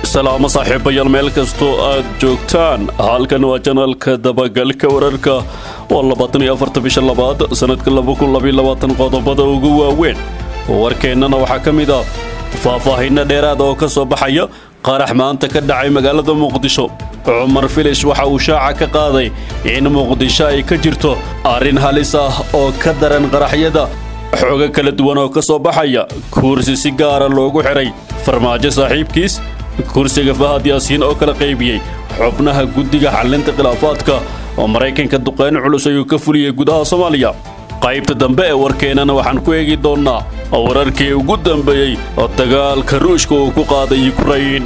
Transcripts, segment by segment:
salaamo saaxiibayaal meel kastoo aad joogtaan halkan waa janalka dabagalka wararka oo labaatan iyo afarta bisha labaad sannadka laba kun labaiyo labaatan qodobada ugu waaweyn warkeennana waxaa ka mid ah faahfaahinno dheeraada oo ka soo baxaya qarax maanta ka dhacay magaalada muqdisho cumar filish waxa uu shaaca ka qaaday in muqdisho ay ka jirto arrin halis ah oo ka daran qaraxyada xoogo kala duwan oo ka soo baxaya kursi si gaara loogu xidhay farmaajo saaxiibkiis kursiga fahad yaasiin oo kala qaybiyey xubnaha guddiga xallinta khilaafaadka oo maraykanka duqayn culus ayuu ka fuliyey gudaha soomaaliya qaybta dambe ee warkeennana waxaan ku eegi doonnaa wararkii ugu dambeeyey oo dagaalka ruushka uu ku qaaday yukrain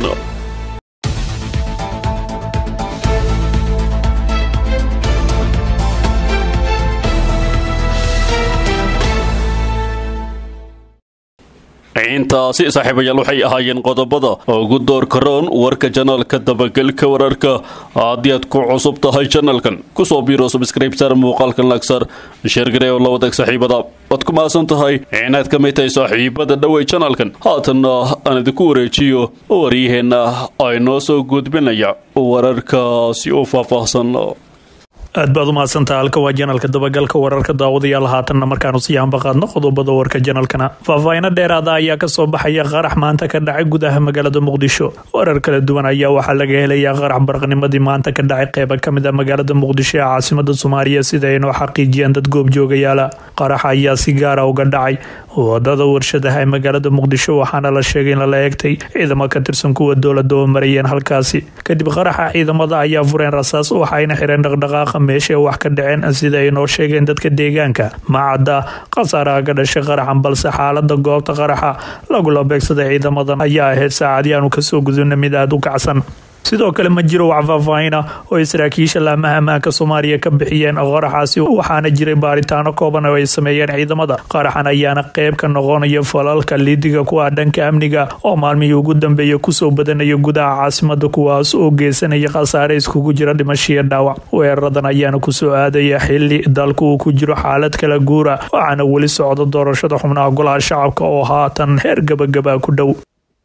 intaasi saaxiibayaal waxay ahaayeen qodobada ugu doorka roon warka janalka dabagelka wararka haddii aad ku cusub tahay janalkan kusoo biiro subscribesar muuqaalkan lagsar sheergaree oo la wadaag saaxiibada waad ku mahadsan tahay inaad ka mid tahay saaxiibada dhowey janalkan haatanna aan idinku wareejiyo waryaheenna ay noo soo gudbinaya wararkaasi u faahfaahsan aad baad u mahadsantaha halka waa janalka dabagalka wararka daawadayaal haatanna markaanu sii ambaqaadno qodobada warka janalkana faahfaahino dheeraada ayaa kasoo baxaya qarax maanta ka dhacay gudaha magaalada muqdisho warar kala duwan ayaa waxaa laga helayaa qarax baraqnimadii maanta ka dhacay qeyba kamid a magaalada muqdisho ee caasimada soomaaliya sida ay noo xaqiijiyeen dad goobjoogayaala qaraxa ayaa si gaara uga dhacay wadada warshadaha ee magaalada muqdisho waxaana la sheegay in lala eegtay ciidamo ka tirsan kuwa dowlada oo marayeen halkaasi kadib qaraxa ciidamada ayaa fureen rasaas waxayna xireen dhaqdhaqaaqa meesha wax ka dhaceen sida ay noo sheegeen dadka deegaanka macadda khasaaraha ka dhashay qaraxan balse xaalada goobta qaraxa lagula beegsaday ciidamadan ayaa ahayd saacadii aanu kasoo gudubna mid aada u kacsan sidoo kale ma jiro wax faahfaahina oo ay saraakiisha laamaha ammaanka soomaaliya ka bixiyeen qaraxaasi waxaana jiray baaritaano kooban oo ay sameeyeen ciidamada qaraxan ayaana qeyb ka noqonaya falalka liidiga ku ah dhanka amniga oo maalmihii ugu dambeeya kusoo badanaya gudaha caasimada kuwaas oo geysanaya khasaare iskugu jira dhimashiyo dhaawac weeraradan ayaana kusoo aadaya xili dalku uu ku jiro xaalad kala guura waxaana weli socda doorashada xubnaha golaha shacabka oo haatan heer gabagaba ku dhow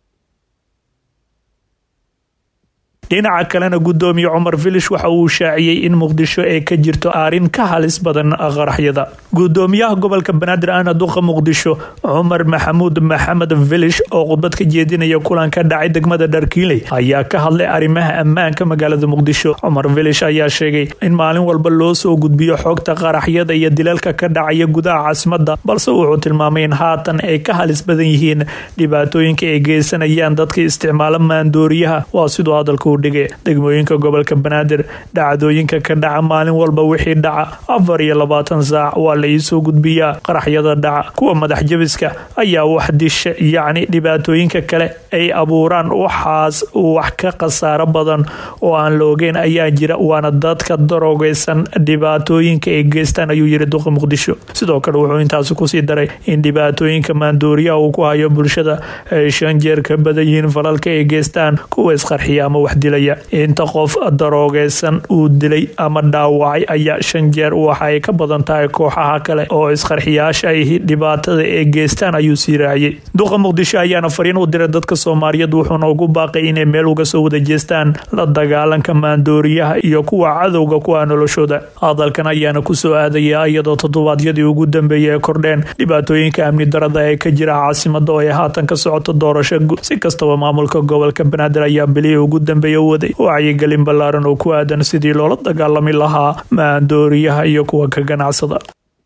dhinaca kalena gudoomiye cumar filish waxa uu shaaciyey in muqdisho ay ka jirto arrin ka halis badan qaraxyada gudoomiyaha gobolka banaadir ahna duqa muqdisho cumar maxamuud maxamed filish oo khudbad ka jeedinaya kulan ka dhacay degmada dharkiiley ayaa ka hadlay arrimaha ammaanka magaalada muqdisho cumar filish ayaa sheegay in maalin walba loo soo gudbiyo xogta qaraxyada iyo dilalka ka dhacaya gudaha caasimada balse wuxuu tilmaamay in haatan ay ka halis badan yihiin dhibaatooyinka ay geysanayaan dadka isticmaala maandooriyaha waa siduu hadalka degmooyinka gobolka banaadir dhacdooyinka ka dhaca maalin walba wixii dhaca afar iyo labaatan saac waa la iisoo gudbiyaa qaraxyada dhaca kuwa madax jabiska ayaa wax disha yacni dhibaatooyinka kale ay abuuraan waxaas wax ka khasaaro badan oo aan la ogeyn ayaa jira waana dadka daroogeysan dhibaatooyinka ay geystaan ayuu yiri duqa muqdisho sidoo kale wuxuu intaasi kusii daray in dhibaatooyinka maandooriyaha uu ku hayo bulshada ay shan jeer ka badan yihiin falalka ay geystaan kuwa isqarxiya ama wax inta qof daroogeysan uu dilay ama dhaawacay ayaa shan jeer waxaay ka badan tahay kooxaha kale oo isqarxiyaasha ahi dhibaatada ee geystaan ayuu sii raaciyey duqa muqdisho ayaana fariin u diray dadka soomaaliyeed wuxuuna ugu baaqay inay meel uga soo wada jeestaan la dagaalanka maandooriyaha iyo kuwa cadowga ku ah noloshooda hadalkan ayaana kusoo aadaya iyadoo toddobaadyadii ugu dambeeyay ay kordheen dhibaatooyinka amni darada ee ka jira caasimada oo ay haatan ka socoto doorasho si kastaba maamulka gobolka banaadir ayaa bilihii ugu dambeeya waday wacyigelin ballaaran oo ku aadan sidii loola dagaalami lahaa maandooriyaha iyo kuwa ka ganacsada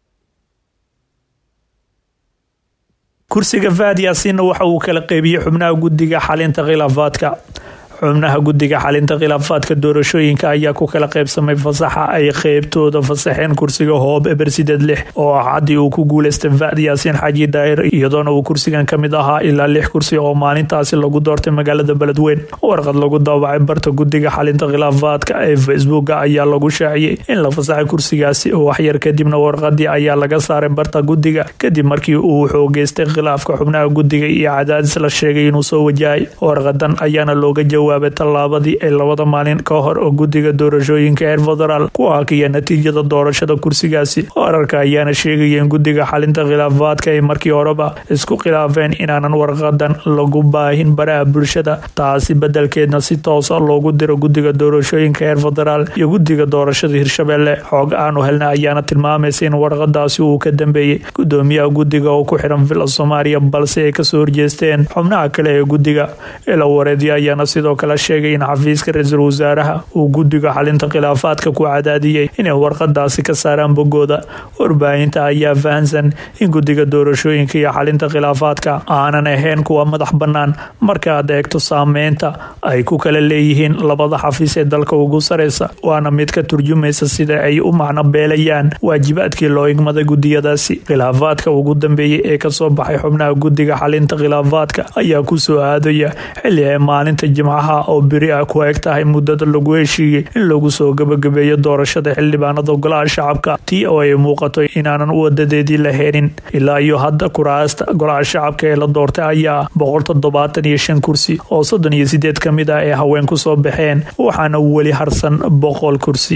kursiga fahad yaasiinna waxa uu kala qeybiyey xubnaha guddiga xalinta khilaafaadka xubnaha guddiga xalinta khilaafaadka doorashooyinka ayaa ku kala qaybsamay fasaxa ay qeybtooda fasaxeen kursiga hoob eber sideed lix oo ah haddii uu ku guuleystay fahd yaasiin xaaji daahir iyadoona uu kursigan ka mid ahaa ilaa lix kursi oo maalintaasi lagu doortay magaalada beledweyn warqad lagu daawacay barta guddiga xalinta khilaafaadka ee facebooka ayaa lagu shaaciyey in la fasaxay kursigaasi waxyar kadibna warqadii ayaa laga saaray barta guddiga kadib markii uu xoogeystay khilaafka xubnaha guddiga iyo cadaadis la sheegay inuu soo wajahay warqadan ayaana looga jawaabay jawaabay tallaabadii ay labada maalin ka hor oo guddiga doorashooyinka heer federaal ku hakiya natiijada doorashada kursigaasi wararka ayaana sheegaya in guddiga xalinta khilaafaadka ay markii horeba isku khilaafeen inaanan warqadan lagu baahin baraha bulshada taasi bedelkeedna si toosa loogu diro guddiga doorashooyinka heer federaal iyo guddiga doorashada hirshabelle xoog aanu helna ayaana tilmaamaysa in warqadaasi uu ka dambeeyey gudoomiyaha guddiga oo ku xiran villa soomaaliya balse ay kasoo horjeesteen xubnaha kale ee guddiga ila wareedyo ayaana sidoo kale sheegay in xafiiska ra-iisul wasaaraha uu guddiga xalinta khilaafaadka ku cadaadiyey inay warqadaasi ka saaraan bogooda warbaahinta ayaa fahansan in guddiga doorashooyinka iyo xalinta khilaafaadka aanan ahayn kuwa madax bannaan marka aad eegto saameynta ay ku kala leeyihiin labada xafiis ee dalka ugu sareysa waana mid ka turjumaysa sida ay u macno beelayaan waajibaadkii loo igmaday gudiyadaasi khilaafaadka ugu dambeeyey ee kasoo baxay xubnaha guddiga xalinta khilaafaadka ayaa kusoo aadaya xilli ay maalinta jimcaha oo beri ah ku eg tahay muddada lagu heshiiyey in lagu soo gabagabeeyo doorashada xildhibaanada golaha shacabka tii oo ay muuqato inaanan wadadeedii la helin ilaa iyo hadda kuraasta golaha shacabka ee la doortay ayaa boqol toddobaatan iyo shan kursi oo soddon iyo sideed ka mid ah ee haween kusoo baxeen waxaana weli harsan boqol kursi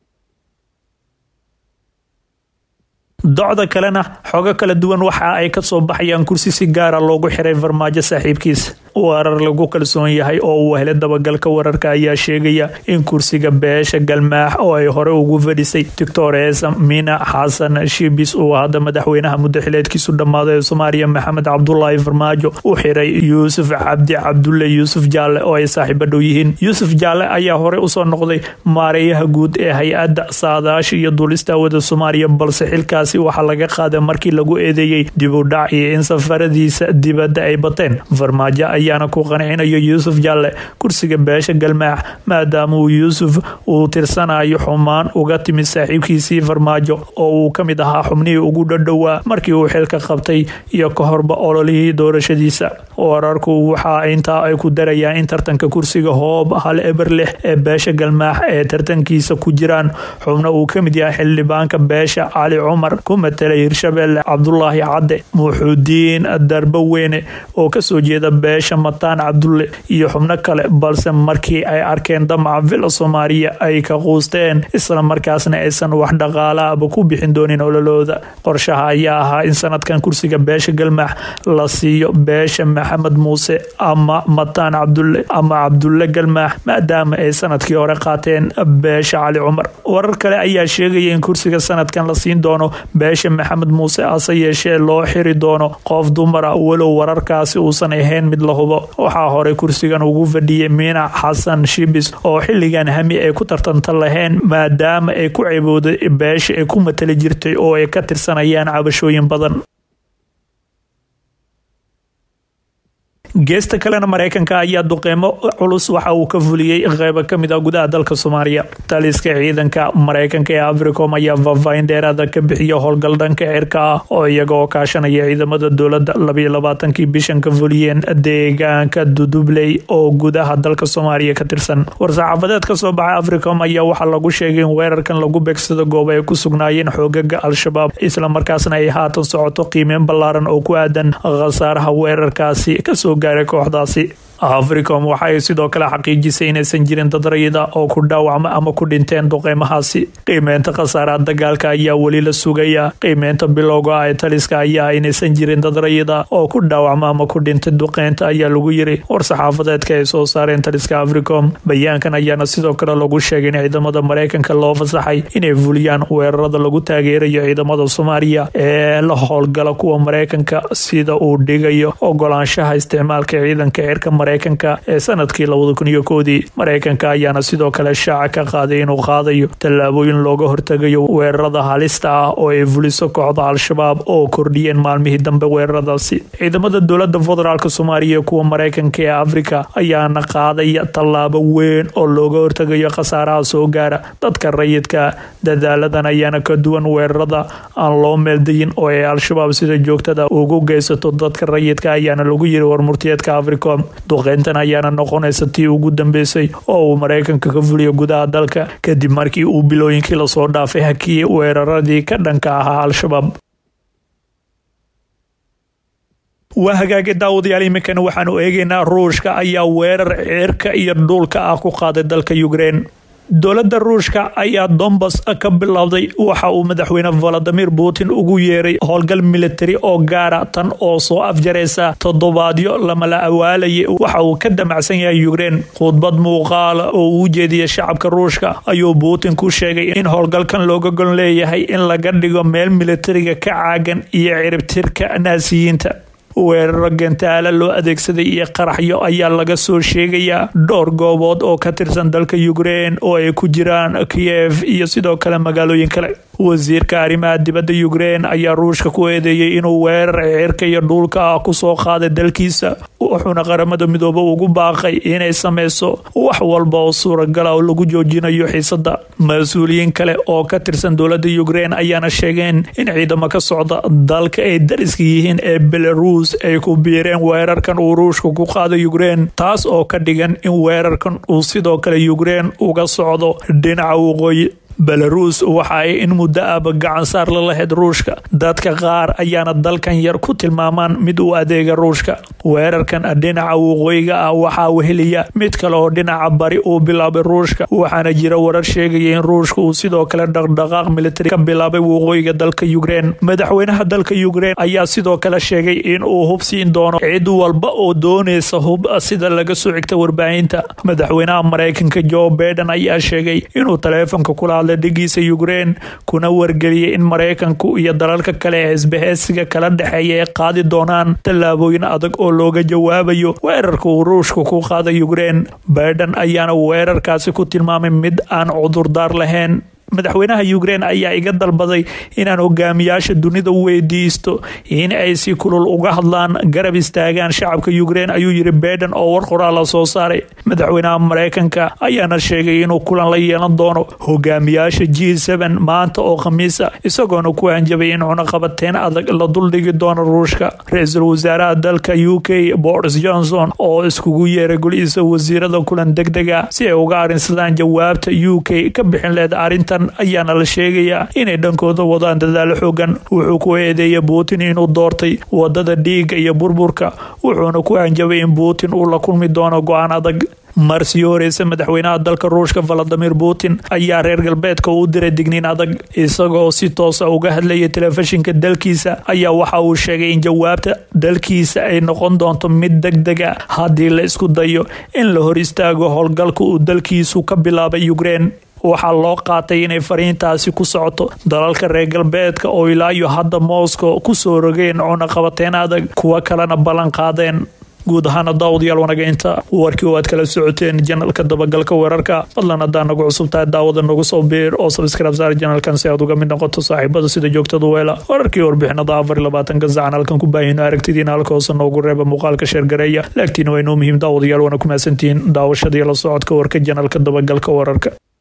docda kalena xogo kala duwan waxa ay kasoo baxayaan kursi si gaara loogu xiray farmaajo saaxiibkiisa warar lagu kalsoon yahay oo uu helay dabagalka wararka ayaa sheegaya in kursiga beesha galmaax oo ay hore ugu fadhisay doctor eesa mina xasan shibis uu hadda madaxweynaha muddaxileedkiisu dhammaaday ee soomaaliya maxamed cabdulaahi farmaajo u xiray yuusuf cabdi cabdulle yuusuf jaalle oo ay saaxiibo dhow yihiin yuusuf jaalle ayaa hore usoo noqday maareeyaha guud ee hay-adda saadaasha iyo duulista wada soomaaliya balse xilkaasi waxaa laga qaaday markii lagu eedeeyey dib u dhac iyo in safaradiisa dibadda ay bateen farmaajo ayaana ku qancinayo yuusuf jaalle kursiga beesha galmaax maadaama uu yuusuf uu tirsanayo xumaan uga timid saaxiibkiisii farmaajo oo uu ka mid ahaa xubnihii ugu dhadhowaa markii uu xilka qabtay iyo ka horba ololihii doorashadiisa wararku waxa intaa ay ku darayaan in tartanka kursiga hoob hal eber lix ee beesha galmaax ee tartankiisa ku jiraan xubno uu ka mid yahay xildhibaanka beesha cali cumar ku matelay hirshabelle cabdulaahi cadde muuxuudiin darbo weyne oo kasoo jeeda beesha mataan cabdulle iyo xubno kale balse markii ay arkeen damaca villa soomaaliya ay ka quusteen isla markaasna aysan wax dhaqaalaaba ku bixin doonin ololooda qorshaha ayaa ahaa in sanadkan kursiga beesha galmaax la siiyo beesha maxamed muuse ama mataan cabdulle ama cabdulle galmaax maadaama ay sanadkii hore qaateen beesha cali cumar warar kale ayaa sheegaya in kursiga sanadkan la siin doono beesha maxamed muuse ase yeeshee loo xiri doono qof dumara walow wararkaasi uusan ahayn mid la hubo waxaa hore kursigan ugu fadhiyay miina xasan shibis oo xilligan hami ay ku tartanta lahayn maadaama ay ku ceebooday beesha ay ku matali jirtay oo ay ka tirsanayaan cabashooyin badan geesta kalena mareykanka ayaa duqeymo culus waxa uu ka fuliyey qeybo kamid ah gudaha dalka soomaaliya taliska ciidanka mareykanka ee africom ayaa faahfaahin dheeraada ka bixiya howlgal dhanka cirka ah oo iyaga oo kaashanaya ciidamada dowladda labayo labaatankii bishan ka fuliyeen deegaanka dudubley oo gudaha dalka soomaaliya ka tirsan war-saxaafadeed kasoo baxay africom ayaa waxaa lagu sheegay in weerarkan lagu beegsado goob ay ku sugnaayeen xoogaga al-shabaab islamarkaasna ay haatan socoto qiimeyn ballaaran oo ku aadan khasaaraha weerarkaasi kasoo kooxdaasi africom waxa ay sidoo kale xaqiijisay inaysan jirin dad rayida oo ku dhaawacma ama ku dhinteen duqeymahaasi qiimeynta khasaaraha dagaalka ayaa weli la sugaya qiimeynta bilowga ah ee taliska ayaa inaysan jirin dad rayida oo ku dhaawacma ama ku dhintay duqeynta ayaa lagu yiri war-saxaafadeedka ay soo saareen taliska africom bayaankan ayaana sidoo kale lagu sheegay in ciidamada mareykanka loo fasaxay inay fuliyaan weerarada lagu taageerayo ciidamada soomaaliya ee la howlgala kuwa mareykanka sida uu dhigayo ogolaanshaha isticmaalka ciidanka cirka mareykanka ee sanadkii labada kun iyo koodii mareykanka ayaana sidoo kale shaaca ka qaaday inuu qaadayo tallaabooyin looga hortegayo weerarada halista ah oo ay fuliso kooxda al-shabaab oo kordhiyeen maalmihii dambe weeraradaasi ciidamada dowlada federaalk soomaaliya kuwa mareykanka ee afrika ayaana qaadaya tallaabo weyn oo looga hortegayo khasaaraha soo gaara dadka rayidka dadaaladan ayaana ka duwan weerarada aan loo meeldayin oo ay al-shabaab sida joogtada ugu geysato dadka rayidka ayaana lagu yiri warmurtiyeedka africom duqeyntan ayaana noqonaysa tii ugu dambeysay oo uu mareykanka ka fuliyo gudaha dalka kadib markii uu bilooyinkii lasoo dhaafay hakiyey weeraradii ka dhanka ahaa al-shabaab waa hagaage daawadayaal iminkana waxaanu eegaynaa ruushka ayaa weerar ceerka iyo dhuulka ah ku qaaday dalka ukrein dowladda ruushka ayaa dombas ka bilowday waxa uu madaxweyne valadimir putin ugu yeeray howlgal militari oo gaara tan oo soo afjaraysa toddobaadyo lamala awaalayay waxa uu ka damacsan yahay ukrein khudbad muuqaala oo uu jeediyay shacabka ruushka ayuu putin ku sheegay in howlgalkan looga gon leeyahay in laga dhigo meel militariga ka caagan iyo ciribtirka naasiyiinta weeraro gantaala loo adeegsaday iyo qaraxyo ayaa laga soo sheegayaa dhowr goobood oo ka tirsan dalka ukrein oo ay ku jiraan kiyev iyo sidoo kale magaalooyin kale wasiirka arrimaha dibadda ukrein ayaa ruushka ku eedeeyey inuu weerar ceerka iyo dhuulka ah kusoo qaaday dalkiisa wuxuuna qaramada midoobe ugu baaqay inay sameyso wax walba oo suuragala oo lagu joojinayo xiisada mas-uuliyiin kale oo ka tirsan dowladda ukrein ayaana sheegeen in ciidamo ka socda dalka ay dariska yihiin ee belarus ay ku biireen weerarkan uu ruushka ku qaaday ukrein taas oo ka dhigan in weerarkan uu sidoo kale ukrein uga socdo dhinaca waqooyi belarus waxa ay in muddo ahba gacansaar la lahayd ruushka dadka qaar ayaana dalkan yar ku tilmaamaan mid u adeega ruushka weerarkan dhinaca waqooyiga ah waxaa weheliya mid kale oo dhinaca bari uu bilaabay ruushka waxaana jira warar sheegaya in ruushka uu sidoo kale dhaqdhaqaaq militari ka bilaabay waqooyiga dalka ukrein madaxweynaha dalka ukrein ayaa sidoo kale sheegay in uu hub siin doono cid walba oo doonaysa hub sida laga soo xigta warbaahinta madaxweynaha mareykanka joe baiden ayaa sheegay inuu taleefonka kula dhigiisa ukrein kuna wargeliyay in mareykanku iyo dalalka kale ee isbaheysiga kala dhexeeya ay qaadi doonaan tallaabooyin adag oo looga jawaabayo weerarka uu ruushka ku qaaday ukrein baiden ayaana weerarkaasi ku tilmaamay mid aan cudurdaar lahayn madaxweynaha ukrein ayaa iga dalbaday inaan hogaamiyaasha dunida weydiisto in ay si kulul uga hadlaan garab istaagaan shacabka ukrein ayuu yiri baiden oo war qoraal la soo saaray madaxweynaha mareykanka ayaana sheegay inuu kulan la yeelan doono hogaamiyaasha g n maanta oo khamiisa isagoona ku hanjabay in cunaqabateyn adag la duldhigi doono ruushka ra-iisul wasaaraha dalka u k boris johnson oo iskugu yeeray golihiisa wasiirada kulan degdega si ay uga arinsadaan jawaabta u k ka bixin leed arintan ayaana la sheegayaa inay dhankooda wadaan dadaalo xoogan wuxuu ku eedeeyay putin inuu doortay wadada dhiiga iyo burburka wuxuuna ku hanjabay in putin uu la kulmi doono go-aan adag mar sii horeysa madaxweynaha dalka ruushka valadimir putin ayaa reer galbeedka u diray digniin adag isagoo si toosa uga hadlayay telefishinka dalkiisa ayaa waxa uu sheegay in jawaabta dalkiisa ay noqon doonto mid degdega haddii la isku dayo in la hor istaago howlgalka uu dalkiisu ka bilaabay ukrein waxaa loo qaatay inay fariintaasi ku socoto dalalka reer galbeedka oo ilaa iyo hadda moscow ku soo rogeen cunaqabateyn adag kuwo kalena ballan qaadeen guud ahaana daawadayaal wanageynta warkii oo aad kala socoteen janalka dabagalka weerarka fadlan haddaa nagu cusub tahay daawada nagu soo biir oo sabskrib saar janalkan si aad uga mid noqoto saaxiibada sida joogtada weela wararkii warbixinada afar iyo labaatanka sacan halkan ku baahino aragtidiina halka hoose noogu reeba muuqaalka sheergareeya laagtiina waa inoo muhiim daawadayaal waana ku mahadsantihiin daawashada iyo la socodka warka janalka dabagalka weerarka